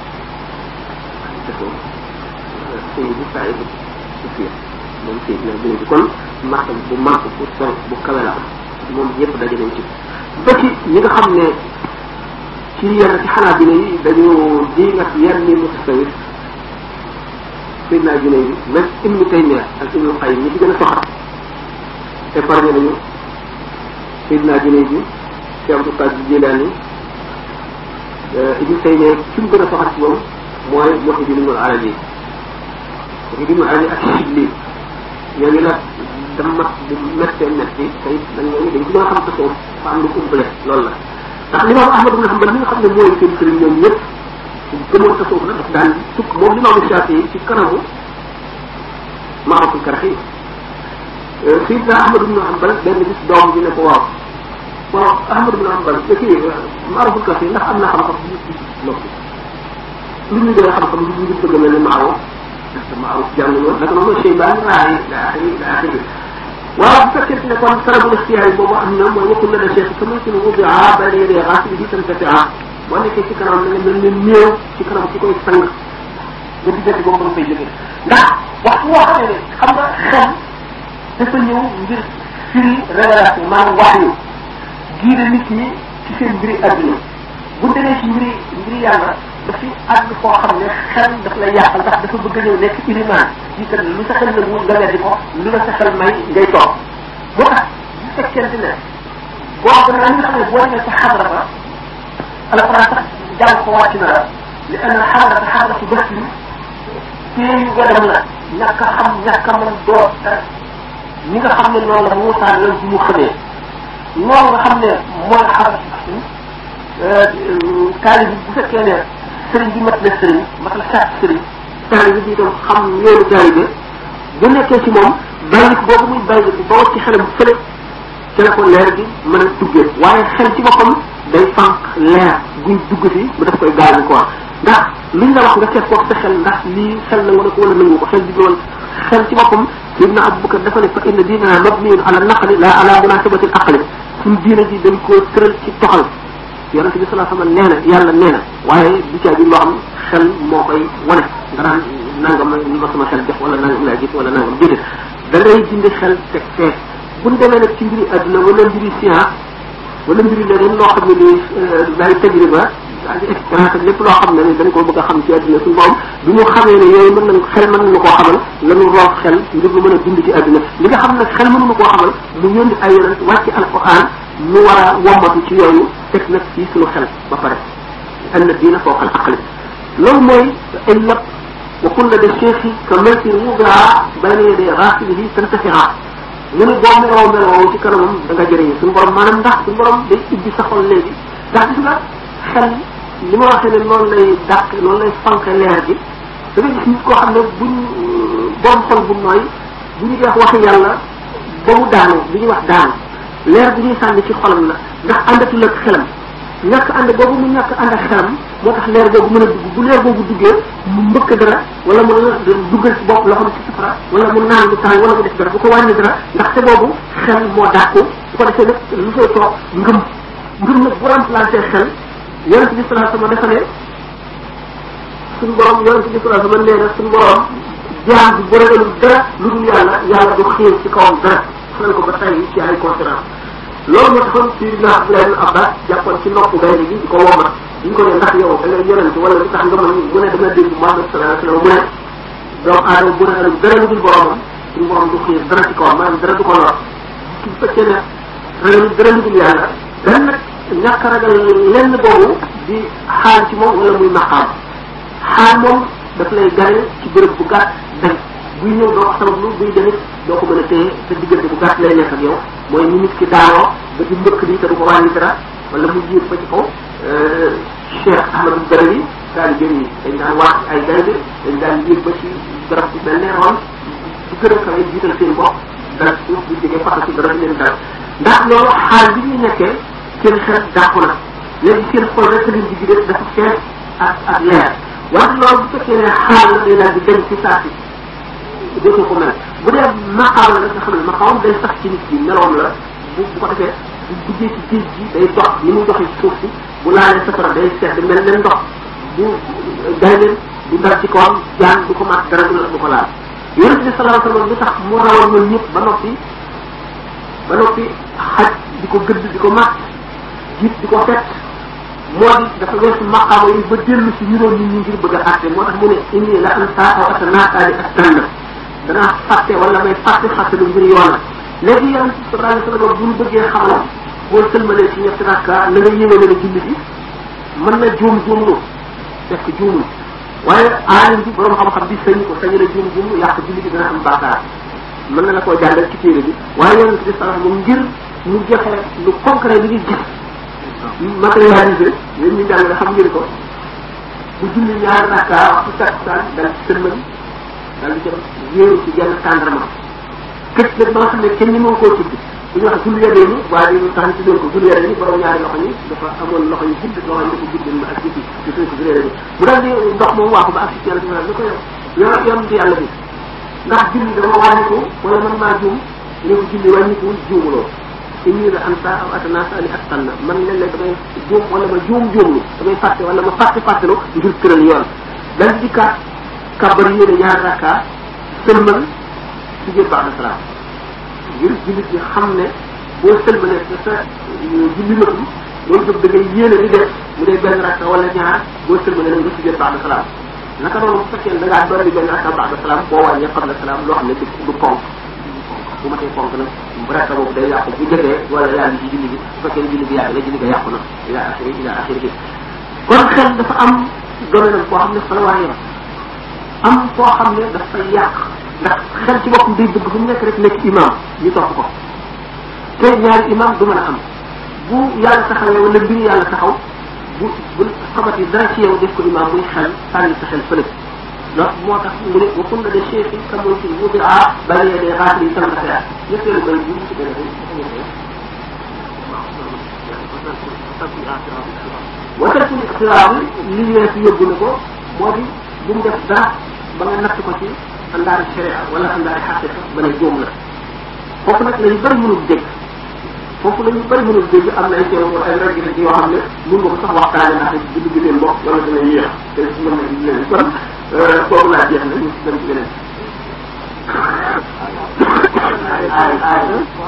sayyidu taifatin sufiya moom sayid naa dina kon marta bu màgg bu sol bu kawe la moom yëpp daje nañ ci ba ci ñi nga xam ne ci yenn ci xanaa bi yi dañu di nga yenn ni mutasawif Seydina Junay bi même Ibnu Taymiya ak Ibnu Qayyim ñi ci gën a soxla épargne nañu Seydina Junay bi Cheikh Abdou Qadir Jilani Ibnu Taymiya ci mu gën a soxla ci moom mooy Muhyiddin Ibnu Arabi Muhyiddin Ibnu Arabi ak Shibli ñooñu nag dama bu méttee métti tey dañ ñooñu dañ ci mën a xam tasawuf fa am lu umpale loolu la ndax limaam Ahmad ibn Hanbal mi nga xam ne mooy seen sëriñ ñoom ñëpp gëmoon tasawuf la daf daan sukk moom limaamu Shaafi yi ci kanamu Maaruful Karaxi Sidna Ahmad ibn Hanbal benn bis doom bi ne ko waaw waaw Ahmad ibn Hanbal da kii Maaruful Karaxi ndax am na xam-xam noppi lu ñu gën a xam-xam lu ñu bëgg mel ne Maaruf parce que Maaruf jàngul woon naka noonu Cheybaan raay ila axiri ila axiri waaw bu fekkente ne kon sarabul ixtiyaar boobu am na mooy wakkul la da cheikh sama ci nu wudia bayna yadee xaasili bi tam tatia boo nekkee ci kanam da nga mel ne néew ci kanam ci koy sang nga diggante boobu nga fay jóge ndax waxtu woo xamee ne xam nga xel dafa ñëw ngir firi révélation maanaam wax yu giire nit ñi ci seen mbiri adduna bu demee ci mbiri mbiri yàlla dafi àgg foo xam ne xel daf lay yàqal ndax dafa bëgg a ñëw nekk ilimaan ci kat lu sa xel nangu nga weddi ko lu la sa xel may ngay toog boo tax bu fekkente ne boo gën a nga xam ne boo demee ci xadra ba alquran sax jàng ko wàcc na la li anna xadra xadra ci bés bi téeyu gadam la ñàkk a xam ñàkk a mën doo dara ñi nga xam ne noonu la Moussa lan bi mu xamee noonu nga xam ne mooy xadra taalibi bu fekkee ne sëriñ bi mat na sëriñ mat na sàcc sëriñ taalibi bi itam xam yoonu taalibe bu nekkee ci moom bàyyi boobu muy bàyyi ba wacc ci xelam fële ci la ko leer gi mën a duggee waaye xel ci boppam day fànq leer guy dugg si bu daf koy gaañu quoi ndax luñ la wax nga seet ko sa xel ndax lii xel na wala ko wala nangu ko xel bi doon xel ci boppam Ibn Abubakar dafa ne fa inna diinana mabniyun ala naqli la ala munasabati al aqli suñ diina ji dañ koo tëral ci toxal yonent bi sallallahu alayhi wasallam nee na yàlla nee na waaye du caa bi loo xam xel moo koy wane nga naan nangam li ma sama xel jox wala nangam laa gis wala nangam déedéet da ngay dindi xel teg fee bu ñu demee nag ci mbiri àdduna wala mbiri science wala mbiri leneen loo xam ne nii day tajriba ak expérience ak lépp loo xam ne ni dañ ko bëgg a xam ci àdduna suñu borom bi mu xamee ne yooyu mën nañ xel mën nañu koo xamal lanu roof xel ngir lu mën a dund ci àdduna li nga xam ne xel mënuñu koo xamal mu yónni ay yonent wàcc alquran nu war a wommatu ci yooyu teg nag ci suñu xel ba pare anna diina fawqa al aqli loolu mooy illat wa kulla de cheikhi ka melkin wudaa bayna yadee raasilihi tantafiha mu ne boo meloo meloo ci kanamam da nga jëriñu suñu borom maanaam ndax suñu borom day ubbi sa xol léegi ndax gis nga xel li ma waxee ne noonu lay dàq noonu lay fanke leer gi da ngay gis nit koo xam ne buñ borom xol bu nooy bu ñu wax waxi yàlla ba mu daanu li ñuy wax daanu leer bu ñuy sànni ci xolam la ndax àndatul ak xelam ñàkk ànd boobu mu ñàkk ànd ak xelam moo tax leer boobu mën a dugg bu leer boobu duggee mu mbëkk dara wala mu duggal ci bopp loo xam ci safara wala mu naan lu tàng wala mu def dara bu ko wàññi dara ndaxte boobu xel moo dàqu bu ko defee nag lu fay toog ngëm ngëm nag bu remplacé xel yonente bi salaa sama dafa ne suñu borom yonente bi salaa sama nee na suñu borom jaam bi bu ragalul dara lu dul yàlla yàlla du xiir ci kawam dara xelal ko ba tey ci ay conférence loolu moo taxoon Seydina Abdoulaye ibn Abbas jàppoon ci nopp gaynde gi di ko womat di ko ne ndax yow da ngay yonent wala li tax nga mën mu ne dama dégg Muhammad sallallahu alayhi wa sallam mu ne doomu aadama bu ragalul dara lu dul boromam suñu borom du xiir dara ci kawam maanaam dara du ko lor su fekkee ne ragalul dara lu dul yàlla dan nag ñàkk ragal lenn boobu di xaal ci moom wala muy maqaam xaal moom daf lay gane ci bërëb bu gàtt dañ buy ñëw doo ko sabablu buy demit doo ko mën a téye sa diggante bu gàtt lay nekk ak yow mooy ni nit ki daanoo ba ci mbëkk bi te du ko wàññi dara wala mu jiit ba ci kaw Cheikh Ahmadou Badawi taalibe yi dañ daan waat ay gaynde dañ daan yéeg ba ci garab bu mel ne ron bu gën a kawe jiital seen bopp dara suuf bu jógee faxa ci dara di leen dal ndax loolu xaal bi ñu nekkee seen xel dàqu na léegi seen xol rek leen di gidee dafa fees ak ak leer wante loolu bu fekkee ne xaal la day daal di dem ci saa si dootoo ko mel bu dee maqaam la nga xam ne maqaam day sax ci nit ki meloom la bu bu ko defee bu duggee ci géej gi day dox ni muy doxee ci suuf si bu laalee safara day sedd mel ne ndox bu gaynde du dal ci kawam jaan du ko mat dara du du ko laal yonente bi sallallahu alayhi wasallam li tax mu rawal ñun ñëpp ba noppi ba noppi xaj di ko gëdd di ko mat jiit di ko fett moo di dafa weesu maqaama yi ba dellu si ñu doon nit ñi ngir bëgg a àtte moo tax mu ne inni la an saa aw ata naataali ak tanna danaa fàtte wala may fàtte fàtte lu ngir yoonal léegi yonent bi sallallahu alayhi wasallam bu ñu bëggee xamal boo sëlmalee ci ñetti rakka la nga yéwee ne julli bi mën na juum juumlu fekk juumul waaye aalim bi borom xam-xam bi sañu ko sañu la juum juum yàq julli bi dana am bàkkaar mën na la koo jàngal ci téere bi waaye yonent bi sallallahu alayhi wasallam ngir mu joxe lu concret li ngi gis matérialisé yéen ñu jàng xam ngeen ko bu julli ñaari rakka waxtu takkusaan dal ci sëlmal dal di jëm wéeru ci genn tàndarma këcc nag ba nga xam ne kenn ni moo koo tudd bu ñu wax julli yadee ni waaye ñu tax ci doon ko julli yadee ni borom ñaari loxo ñi dafa amoon loxo yu gudd loxo yi dafa gudd ak ci ci suñ ko julli yadee ni mu daal di ndox moom waaxu ba ak ci yàlla ni ko yow yow yonent yàlla bi ndax julli dama wàññiku wala man maa juum ne ko julli wàññikuwul juumuloo inni la anta aw atanaasa ali ak tànn man léeg-léeg damay juum wala ma juum juumlu damay fàtte wala ma fàtte fàttelu ngir tëral yoon dal di dikkaat kàbbar yéene ñaar rakka sëlmal ci biir baax na salaam ngir jullit ñi xam ne boo sëlmalee sa sa julli matul loolu jóg da ngay yéene di def mu dee benn rakka wala ñaar boo sëlmalee nag nga ci biir baax na salaam naka noonu bu fekkee da ngaa dolli benn rakka baax na salaam boo wàññee xam na salaam loo xam ne du du ponk bu ma tee ponk nag rakka boobu day yàqu bu jotee wala yaa ngi ci julli bi bu fekkee ne julli bi yàgg la julli bi yàqu na ila axiri ila axiri bi kon xel dafa am domaine boo xam ne fa la war a yem am koo xam ne daf fay yàq ndax xel ci boppam day bëgg fu mu nekk rek nekk imam ñu topp ko te ñaari imam du mën a am bu yàlla taxawee wala mbir yàlla taxaw bu bu xamati dara ci yow def ko imam muy xel sànni sa xel fële loolu moo tax mu ne wa kun la de cheikh yi kamoy si wuti a bàyyee de xaatri yi sama xeer ñetteelu bay bu ci gën a wasal ci ixtiraam li weesu yóbbu na ko moo di bu mu def dara ba nga natt ko ci andaari sharia wala andaari xaqiqa ba ne jóom la foofu nag lañu bëri mënul dégg foofu lañu bëri mënul dégg am na ay teew ay rek yoo xam ne mun nga ko sax waxtaane ndax bu dugg seen bopp wala dana yéex te mën na leen kon kooku laa jeex na ñu dem ci beneen ay ay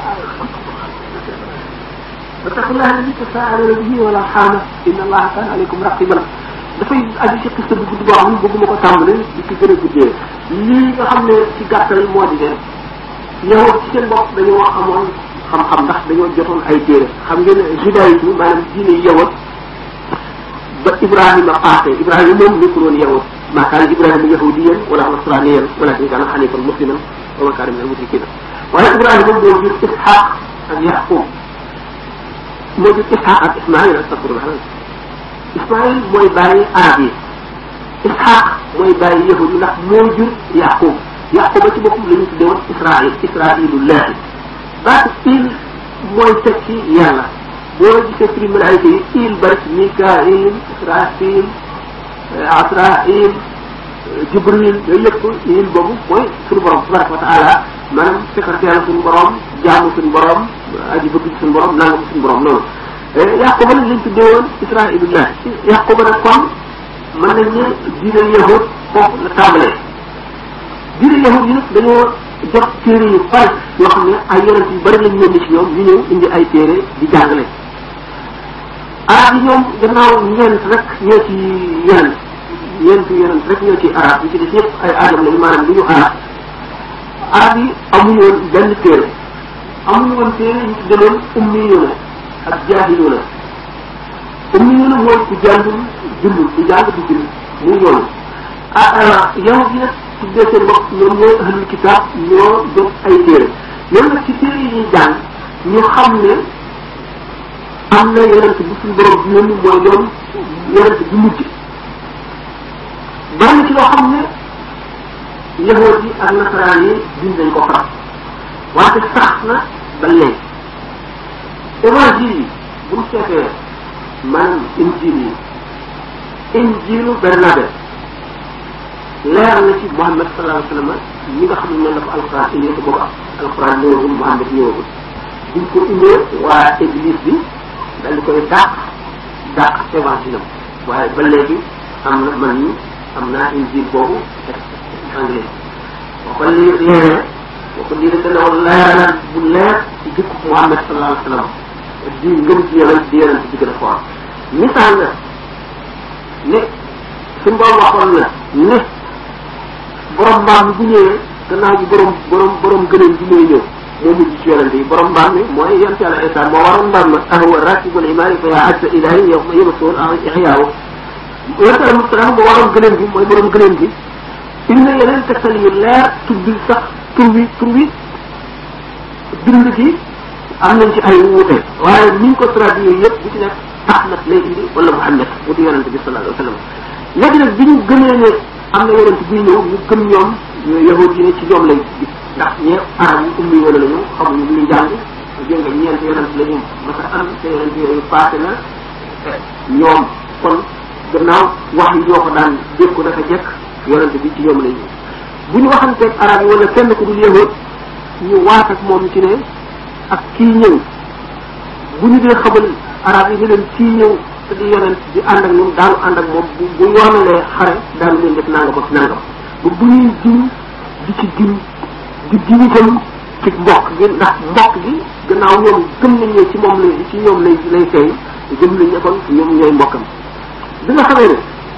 واتقوا الله الذي تساءلون به والارحام ان الله كان عليكم رقيبا dafay aju ci xista bu gudd boo xam ne bëgguma ko tàmbali di ci gën a guddee lii nga xam ne ci gàttal moo di ne yow ci seen bopp dañoo amoon xam-xam ndax dañoo jotoon ay téere xam ngeen ne judaïsme maanaam diine yawat ba Ibrahima paase Ibrahima moom nekkul woon yawat maa kaana Ibrahima yahudiyan wala nasraniyan walakin kaana hanifan musliman wa ma kaana min al-mushrikina waaye Ibrahima moom moo jur Ishaq ak Yaqub moo jur Ishaq ak Ismaïl astafirullah Ismaïl mooy bàyyi arab yi Ishaq mooy bàyyi yahudi ndax moo jur Yaqub Yaquba ci boppam la ñu tuddee woon Israël Israilullahi baatu il mooy tekki yàlla boo gisee prix malaayika yi il bari Mikail Israfil Asrail Jibril yooyu yëpp il boobu mooy suñu borom tabaraka wa taala maanaam secrétaire suñu borom jaamu suñu borom aji bëgg suñu borom nangam suñu borom loolu Yaquba nag lañ tuddee woon Israilullah Yaquba nag kon mën nañ ne diine yahud foofu la tàmbalee diine yahud yi nag dañoo jot téere yu bari yoo xam ne ay yonent yu bari lañ yónni ci ñoom ñu ñëw indi ay téere di jàngale arab yi ñoom gannaaw ñeent rek ñoo ci yeneen ñeent yonent rek ñoo ci arab yi ci des ñëpp ay aadam lañu maanaam li ñu arab arab yi amuñu woon benn téere amuñu woon téere ñu ci deloon ummiyuuna ak jaahiluna ummiyuuna mooy ku jàngul bindul ku jàng du bind muy yoonu ah yow gi nag tuddee seen bopp ñoom ñooy ahlul kitaab ñoo jot ay téere ñoom nag ci téere yi ñuy jàng ñu xam ne am na yonent bu suñu borom bi yónni mooy doon yonent bu mujj bari na ci loo xam ne yahood yi ak nasaraan yi bind nañ ko faram wante sax na ba léegi évangile yi bu mu seetee maanaam injil yi injilu Bernabe leer na ci Muhammad sallallahu alayhi wa sallam ñi nga xam ne noonu la ko alquran indee te boobu alquran ñëwagul Muhammad ñëwagul buñ ko indee waa église bi daal di koy dàq dàq évangile am waaye ba léegi am na man ñi am naa injil boobu anglais boo ko lii leeree boo ko lii dana woon leeral bu leer ci jikko Muhammad sallallahu alayhi wa sallam di ngëm ci yonent di yonent di gën a foor misaal na ne suñu borom waxoon na ne borom mbaam mi bu ñëwee gannaaw bi borom borom borom gëneen bi mooy ñëw moo mujj ci yonente yi borom mbaam mi mooy yonent yàlla Isa moo waroon mbaam ma ahwa rakibul imaani fa yaa ajsa ilahi yow ma yëmasuwoon ixyaawu yonent yàlla Mustafa moo waroon gëneen bi mooy borom gëneen bi indi na yeneen tegtal yu leer tuddi sax tur wi tur wi bind gi am nañ ci ay wuute waaye niñ ko traduire yëpp bu ci nekk Ahmad lay indi wala Muhammad mu di yonente bi sallallahu alayhi wa sallam léegi nag bi ñu gëmee ne am na yonente buy ñëw ñu gëm ñoom yahud yi ne ci ñoom lay gis ndax ñee arab yi ummi wala lañu xamuñu lu ñuy jàng dégg nga ñeent yonente la ñu mas a am te yonente yooyu passé na ñoom kon gannaaw wax yi ñoo ko daan dégg ko dafa jekk yonente bi ci ñoom lay ñëw bu ñu waxanteeg arab yi wala kenn ku dul yahud ñu waat ak moom ci ne ak kii ñëw bu ñu dee xamal arab yi ne leen kii ñëw te di yonent di ànd ak ñoom daanu ànd ak moom bu bu yoonalee xare daanu leen def nangam ak nangam ba bu ñuy jiw di ci giñ di giñ itam ci mbokk gi ndax mbokk gi gannaaw ñoom gëm nañ ne ci moom lay ci ñoom lay lay feeñ gëm nañ ne kon ñoom ñooy mbokkam bi nga xamee ne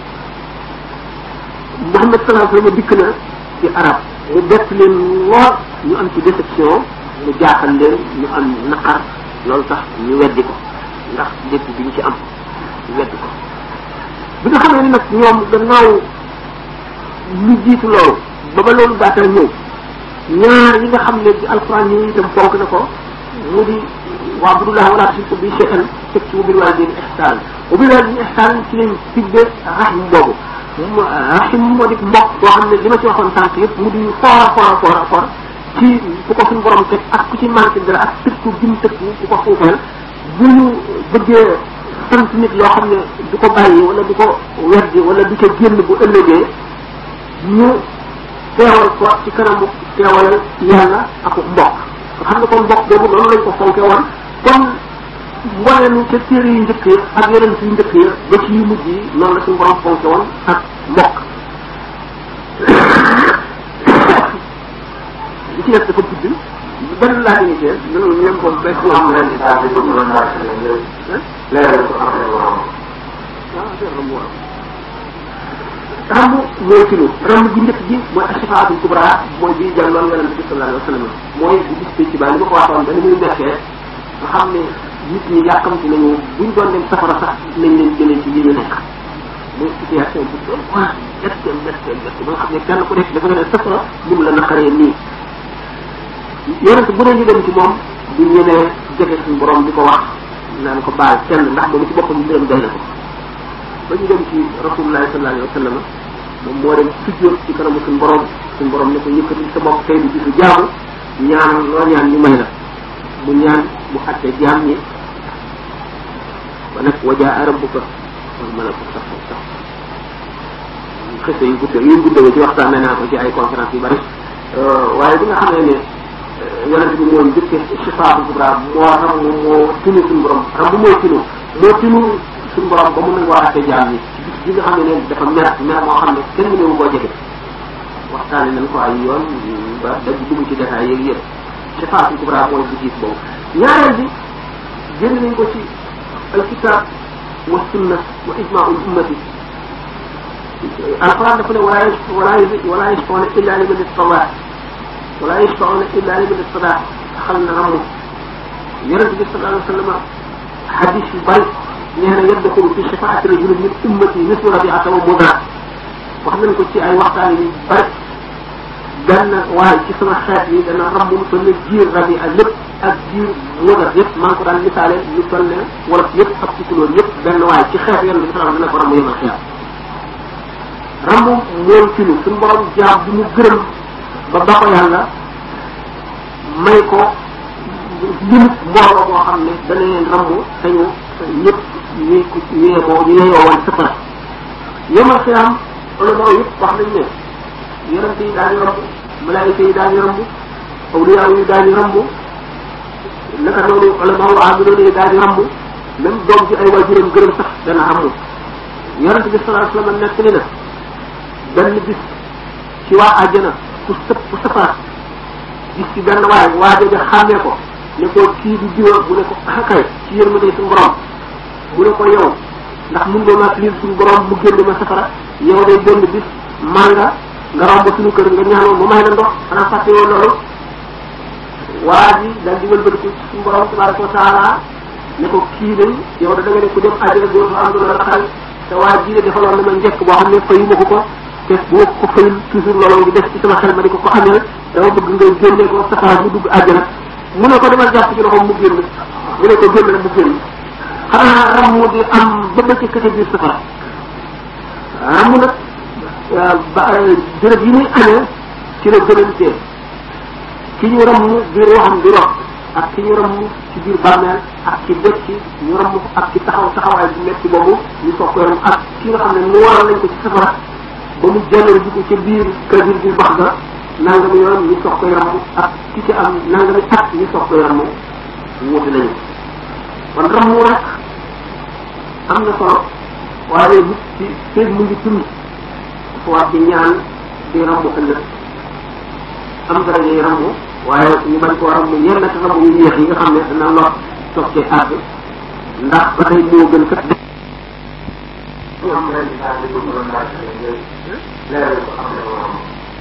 Muhammad sallallahu alayhi wa sallam dikk na ci arab mu bett leen lool ñu am ci déception mu jaaxal leen ñu am naqar loolu tax ñu weddi ko ndax lépp bi ñu ci am ñu weddi ko bi nga xamee ni nag ñoom gannaaw lu jiitu loolu ba ba loolu daatal ñëw ñaar yi nga xam ne ci alquran yi itam fonk na ko mu di waa budullah wala tushriku bi shay'an teg ci wa bil walidayni ihsan wa bil walidayni ihsan ci lañ tibbe rahim boobu rahim moo di mbokk boo xam ne li ma ci waxoon sànq yëpp mu di foora foora foora foora ci ku ko suñu borom teg ak ku ci manqué dara ak tëkku bi mu tëkku ku ko xuufeel bu ñu bëggee sant nit loo xam ne du ko bàyyi wala du ko weddi wala du ca génn bu ëllëgee ñu teewal ko ci kanamu teewalal yàlla ak mbokk nga xam ne kon mbokk boobu noonu lañ ko fonke woon kon mboolem ca téere yu njëkk yi ak yeneen yu njëkk yi ba ci yu mujj yi noonu la suñu borom fonke woon ak mbokk li ci def dafa gudd benn laa ngi cee loolu ñoom ko bés am am leen di daal di dugg la ndax leeral ko am leen waram rambu mooy kilo rambu gi njëkk ji mooy ashifaatul kubra mooy bii jàlloon yonent bi sallallahu alayhi wa sallam mooy bu gis ci baa li ma ko waxoon ba ni muy nekkee nga xam ne nit ñi yàkkamti nañu buñ doon dem safara sax nañ leen jëlee ci yi ñu nekk mooy situation bu doon waa métte métte métte ba nga xam ne kenn ku nekk dafa nga ne safara mun la naqaree nii yonent bu ne ñu dem ci moom du ñemee jege suñu borom di ko wax naan ko baal kenn ndax moom ci boppam mbiram doy na ko ba ñu dem ci rasulullahi sallallahu alayhi wa sallam moom moo dem sujjóot ci kanamu suñu borom suñu borom ne ko yëkkatil sa bopp tey di gisu jaamu ñaan loo ñaan ñu may la mu ñaan mu xatte jaam ñi ba nag wajaa rabbuka wal malaku sax sax xëse yu gudde yu gudde ci waxtaan naa ko ci ay conférence yu bari waaye bi nga xamee ne yonente bi moo njëkke shifaatu kubra moo ram moo tinu suñu borom ram bu mooy tinu moo tinu suñu borom ba mu nangoo àtte jaam ñi ci bis bi nga xam ne ne dafa mer mer moo xam ne kenn mënewu koo jege waxtaane nañ ko ay yoon ba daj dugg ci détails yeeg yëpp shifaatu kubra mooy bu gis boobu ñaareel bi génn nañ ko ci alkitab wa sunna wa ijmaul ummati alquran dafa ne wala wala wala yashfauna illa liman istawa wala yashfauna illa liman istawa xal na ramu yonente bi sallallahu alayhi wa sallam hadis yu bari nee na yadxulu fi shafaati rajulin min ummati mislu rabiata wa mudar wax nañ ko ci ay waxtaan yu bari benn waaye ci sama xeet yi dana ramm lu toll ne jiir rabia lépp ak jiir mudar yëpp maa ngi ko daan misaale lu toll ne wolof yëpp ak ci couleur yëpp benn waaye ci xeet yonente bi sallallahu alayhi wa sallam dana ko ramm yemal xiyaam ramm mooy finu suñu borom jaam bi mu gërëm ba ba ko yàlla may ko limit mbooloo boo xam ne dana leen ramm te ñu ñëpp ñuy ko ñeemoo ñu yeyoo woon safara yemal xiyaam ulama yëpp wax nañ ne yonent yi daañu ramb malaayika yi daañu ramb awliyaa yi daañu ramb naka noonu ulama wu aamiloon yi daañu ramb même doom ci ay waajuram gërëm sax dana ramb yonent bi sallallahu alayhi wasallam nekk ni na benn bis ci waa àjjana ku sëpp ku sëppaat gis ci benn waay waa jooja xàmmee ko ne ko kii di diwa bu ne ko xakay ci yërmande suñu borom mu ne ko yow ndax mun nga ma liir suñu borom mu génn ma safara yow day benn bis manga nga romb suñu kër nga ñaanoon mu may la ndox xanaa fàtte yow loolu waa ji daal di wëlbatiku ci suñu borom tabaraka wa taala ne ko kii day yow da nga ne ku dem àjjana dootu am lu la xal te waa ji de defaloon na ma njëkk boo xam ne fayu ma ko ko te bu ma ko fayul toujours loolu ngi def ci sama xel ma di ko ko amee dama bëgg nga génne ko safara mu dugg àjjana mu ne ko demal jàpp ci loxoom mu génn mu ne ko génn rek mu génn xanaa ram mu di am ba ba ci kete biir safara ram nag ba béréb yi muy amee ci la gënantee ki ñu ram biir waxam di rox ak ki ñu ram ci biir bàmmeel ak ci dëkk ci ñu ram ak ci taxaw taxawaay bu metti boobu ñu soog koy ram ak ki nga xam ne mu waral nañ ko ci safara ba mu jëlee ji ko ca biir kabir bi bax ga nangami yoon ñu soog koy ram ak ki ci am nangami at ñu soog koy ram wuute nañu kon ramu rek am na solo waaye nit ci feeg mu ngi tund dafa war di ñaan di ramu ëllëg am dara ngay ramu waaye ñu bañ koo ramu yenn te ramu yu yéex yi nga xam ne dana lor soog cee àgg ndax ba tey moo gën kat am leen di daal di dugg la ndax leeral ko am leen waram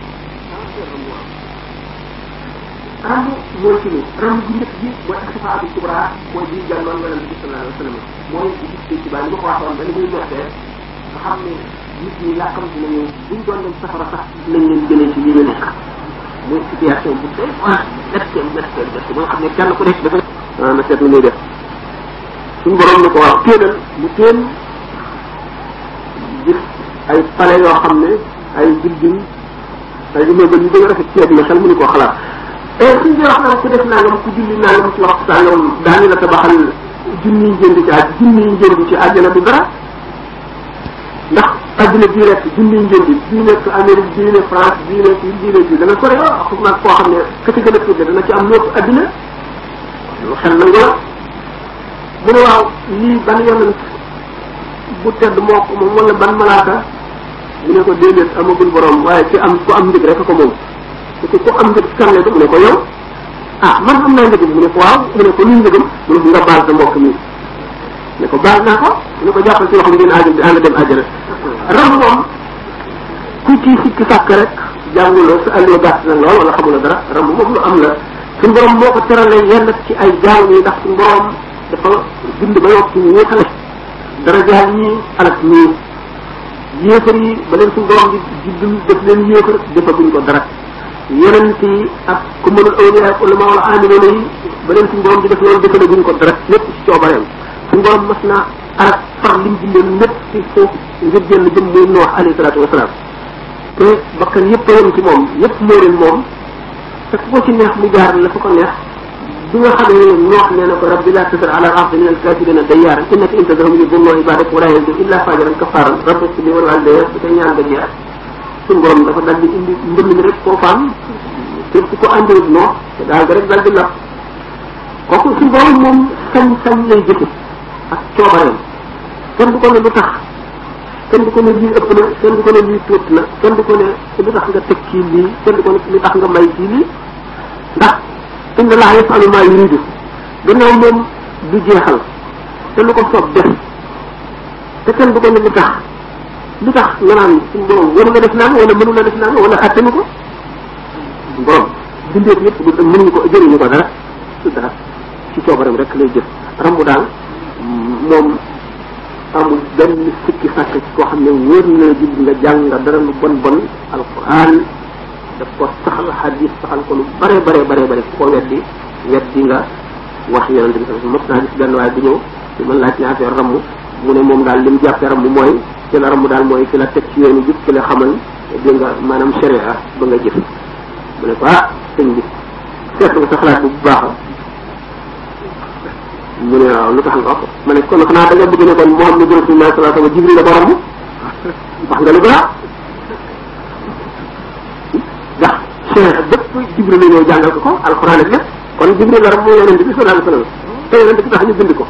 rambu mooy ci ni rambu bu njëkk bi mooy asifaatu kubra mooy bii jàlloon yonente bi sallallahu alayhi wa sallam mooy bu gis ci baa li ma ko waxoon ba ni muy mettee nga xam ne nit ñi yàkkamti nañu buñ doon dem safara sax nañ leen jëlee ci li ñu nekk muy situation bu tey waa méttee méttee méttee ba nga xam ne kenn ku nekk dafa ah na seet lu muy def suñu borom ni ko waaw téenal mu téen gis ay palais yoo xam ne ay building ay immeuble yu gën a rafet ci àddina xel mënu koo xalaat et suñ bi wax na ku def nangam ku julli nangam ci waxtu sàngam daañu la tabaxal junni njënd ci àj junni njënd ci àjjana du dara ndax àddina bii rek junni njënd bii nekk Amérique bii nekk France bii nekk bii nekk bii dana sore xam naa koo xam ne ka ci gën a tuuti dana ci am lépp àddina lu xel nangu la mu ne waaw lii ban yonent bu tedd moo ko moom wala ban malaaka mu ne ko déedéet amagul borom waaye ci am ku am ndig rek ko moom te ko am njëg kan la mu ne ko yow ah man am naa njëgam mu ne ko waaw mu ne ko luy njëgam mu ne ko nga baal sa mbokk mi ne ko baal naa ko mu ne ko jàppal ci loxo ngeen àjjana ànd dem àjjana ram moom ku ci sikki sàkk rek jànguloo sa àllee gàtt na lool wala xamula dara ram moom lu am la suñu borom moo ko teralee yenn ci ay jaam yi ndax suñu borom dafa bind ba yokk ñu ñeexale dara jaal ñii alak ñii yéefar yi ba leen suñu borom di juddul def leen yéefar defaguñ ko dara yonent yi ak ku mënul awliya ak ulama wala amilona yi ba leen suñu borom di def loolu defalaguñ ko dara lépp ci coobareem suñu borom mas naa arak far lim bindoon lépp ci suuf ngir génn jëm muy noox alayhi salaatu wasalaam te bakkan yëpp a yem ci moom yëpp moo leen moom te ku ko ci neex mu jaar la fu ko neex bi nga xam ne noox nee na ko rabbi laa tasar ala ardi min alkafirina dayyaaran innaka in tadharhum yudillu ibadak wala yalidu illa fajiran kafaran rabbi ighfir li wa liwalidayya bi koy ñaan nga jeex suñu borom dafa dal di indi mbënd mi rek foofaam te ku ko andiwut noox te daal ga rek dal di lap kooku suñu borom moom sañ-sañ lay jëfe ak coobareem kenn du ko ne lu tax kenn du ko ne lii ëpp na kenn du ko ne lii tuut na kenn du ko ne lu tax nga teg kii lii kenn du ko ne lu tax nga may kii lii ndax inna laa yafalu maa yuridu gannaaw moom du jeexal te lu ko soob def te kenn du ko ne lu tax lu tax nga naan suñu borom waru nga def naan wala mënu la def naan wala attanu ko suñu borom bindeet yëpp du mënuñu ko jëriñu ko dara su dara ci coobaram rek lay jëf rambu daal moom amul benn sikki sàkk ci koo xam ne wóor na la jub nga jàng nga dara lu bon bon alquran daf ko saxal hadis saxal ko lu bare bare bare bare ko weddi weddi nga wax yonente bi sallallahu mos naa gis benn waaye bu ñëw ci man laaj ne affaire ramm mu ne moom daal li mu jàppee ramm mooy ci la ramm daal mooy ci la teg ci yoonu jub ci la xamal dégg nga maanaam sharia ba nga jëf mu ne ko ah sëñ bi seet nga sa xalaat bu baax mu ne waaw lu tax nga wax ma ne kon xanaa da nga bëgg ne kon Muhammad Rasulullah sallallahu alayhi wasallam Jibril la ko ramm wax nga lu baax ndax cheikh bépp Jibril la ñëw jàngal ko ko alxuraan ak lépp kon Jibril la ramm moo yonente bi sallallahu alayhi wasallam te yonente bi tax ñu bind ko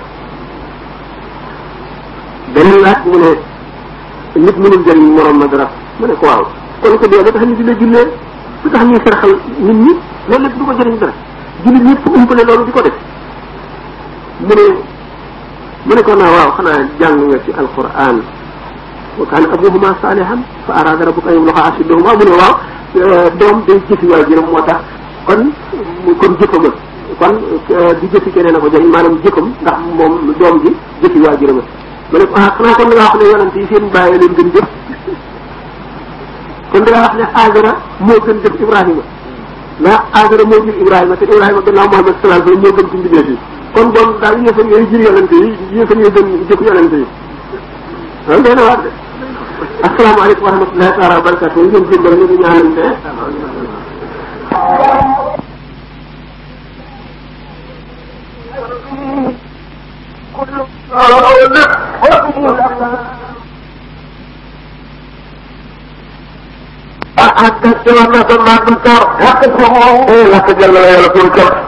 benn laaj mu ne nit mënul jëriñ morom ma dara mu ne ko waaw kon ko dee ba tax ñu di la jullee lu tax ñuy sarxal nit ñi loolu lépp du ko jëriñ dara jullit ñëpp umpale loolu di ko def mu ne mu ne ko naa waaw xanaa jàng nga ci alquran wa kaana abuhuma salihan fa arada rabbuka an yabluga ashuddahuma mu ne waaw doom day jëfi waajuram moo tax kon kon jëfama kon di jëfi keneen a ko jëriñ maanaam jëfam ndax moom doom ji jëfi waajuram ma ne ko ah xanaa kon da ngaa wax ne yonent yi seen bàyyi leen gën jëf kon da ngaa wax ne Aajara moo gën jëf Ibrahima ndax Aajara moo jur Ibrahima te Ibrahima gannaaw Muhammad sallallahu alayhi wasallam moo gën ci mbindeef yi kon bon daal yëfan yooyu jur yonente yi yëfan yooyu gën jëf yonente yi loolu day na waar de asalaamaaleykum wa rahmatullahi taala wa barakatu ñu ngeen jébbal ñu ngi ñaanante ah ah kay ci war na ko naan du tor. wax ko moom. eh wax dëgg yàlla yàlla pour